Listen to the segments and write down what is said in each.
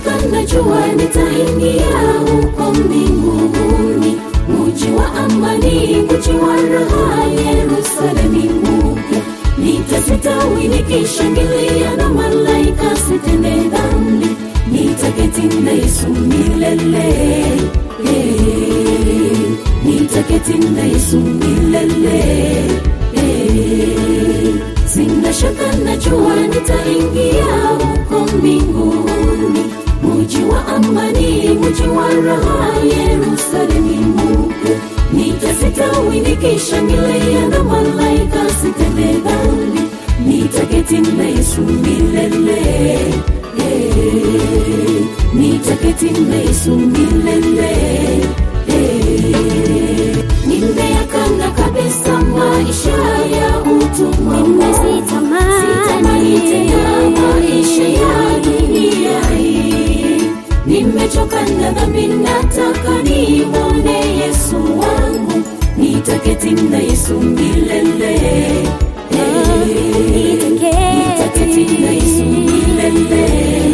shaka najua nitaingia huko mbinguni muji wa amani muji wa raha yerusalemi mpya nitasitawi nikishangilia na malaika sitende dhambi nitaketi na yesu milele Eh, nitaketi na yesu milele Eh, sina shaka najua nitaingia huko mbinguni muji wa amani muji wa raha yerusalemi mpya nitasitawi nikishangilia na malaika sitende dhambi nitaketi na yesu milele Eh, nitaketi na yesu milele Eh, nimeyakana kabisa maisha ya utumwa sitamani tena maisha ya dunia hii nimechoka na dhambi nataka nimwone yesu wangu nitaketi na yesu milele Eh, nitaketi na yesu milele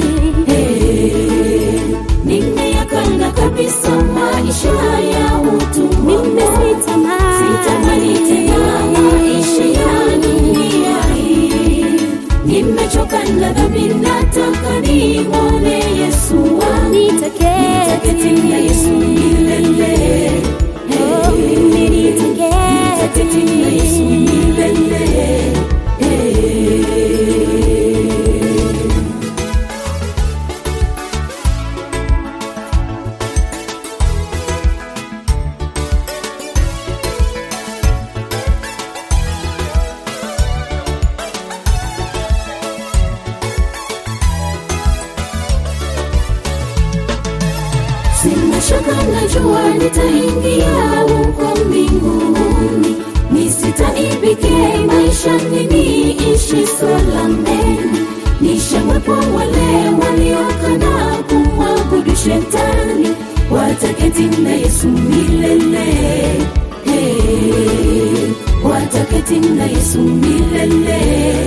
Eh, nimeyakana kabisa maisha ya utumwa sitamani tena maisha ya dunia hii nimechoka na dhambi nataka nimwone yesu wangu nitaketi na yesu milele Eh, nitaketi na yesu milele Eh. sina shaka najua nitaingia huko mbinguni nisitaibike maishani niishi salameni nishamwepo wale waliokana kumwabudu shetani wataketi na yesu milele Eh, wataketi na yesu milele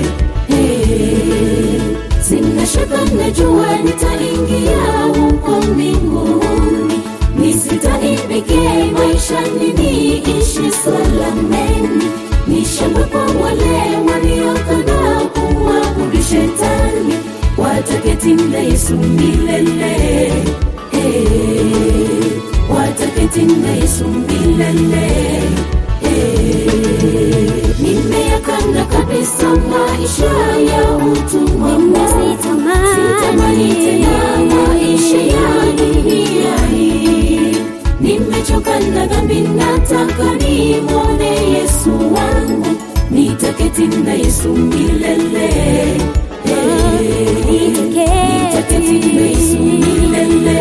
Eh, sina shaka najua nitaingia huko mbinguni nisitaibike maishani niishi salameni nishamwepo wale waliokana kumwabudu shetani wataketi na yesu milele Eh, wataketi na yesu milele Eh, nimeyakana kabisa maisha ya utumwa sitamani tena maisha ya dunia hii nimechoka na dhambi nataka nimwone yesu wangu nitaketi na yesu milele Eh, nitaketi na yesu milele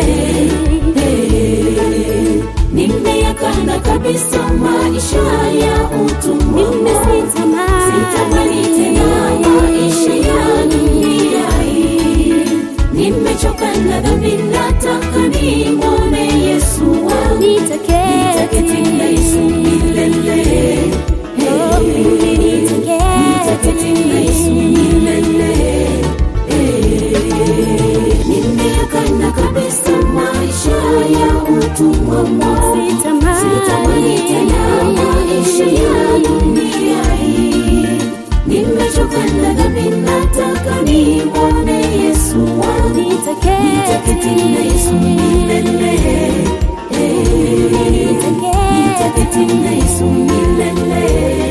Eh, nimeyakana kabisa maisha ya utumwa sitamani tena maisha ya dunia hii nimechoka na dhambi nataka nimwone yesu wangu nitaketi na yesu milele Eh, nitaketi na yesu milele Eh, nimeyakana kabisa maisha ya utumwa sitamani tena maisha ya dunia hii nimechoka na dhambi nataka nimwone yesu wangu nitaketi na yesu milele Eh, nitaketi na yesu milele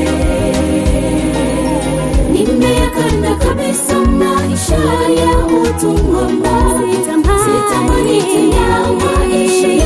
nimeyakana kabisa maisha ya utumwa sitamani tena maisha